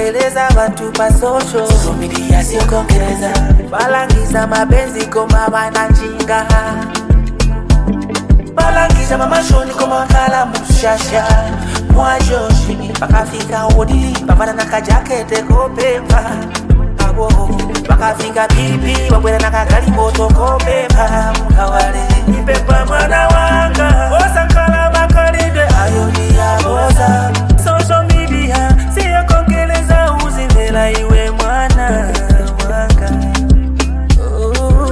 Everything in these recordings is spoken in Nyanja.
kubembeleza bantu pa social media siokongereza balangiza mabenzi koma bananjinga balangiza mamashoni koma wakala mushasha mwajoshi bakafika wodi bavana na kajakete kopemba abo bakafika pipi babwera na kagali moto kopemba mukawale ipepa mwana wanga osankala makalide ayoni yaboza social media siyokongeleza uzimvela iwe mwana wanga oh.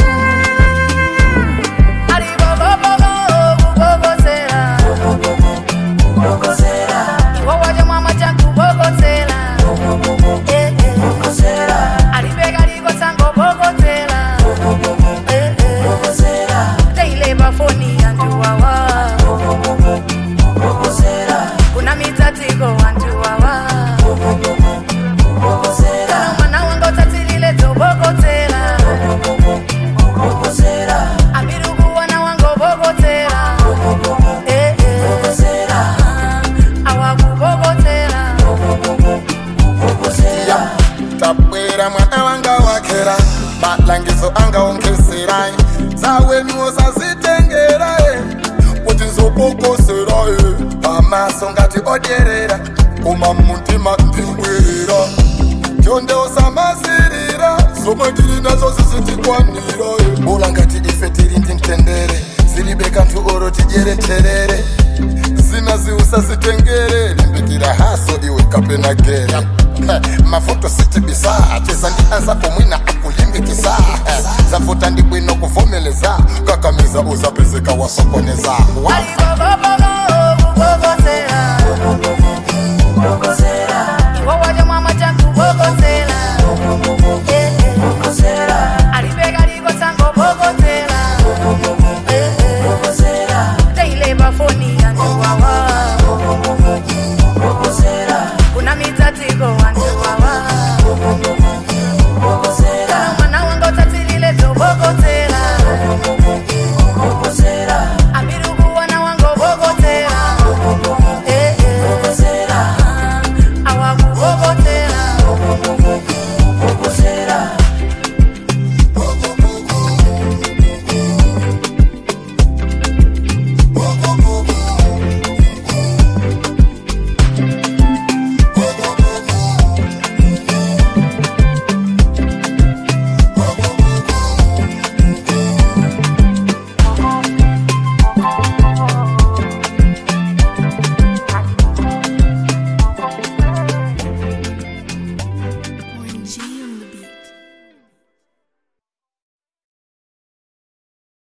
kuna mitatiko wantu wawa kana mwana wanga utatilile tobokotela amirukuwana wango bokotela Eh, eh. Ah, awakubokotela tabwera mwana wanga wakera malangizo angaongeserai zawenuwo sazitengerae kuti nzobokoserae pamaso ngati odyerera koma mumutima ndibwerera tyonde usamasirira zomwe tili nazo zisitikwanira bula ngati ife tili ndi mtendere zilibe kanthu oro tidyere terere zina ziusazitengere limbikira haso iwe kapena gere mavuto sitibisa cheza ndi anzako mwina akulimbikisa zavuta ndi bwino kuvomeleza kakamiza uzapezeka wasokoneza alibobobobo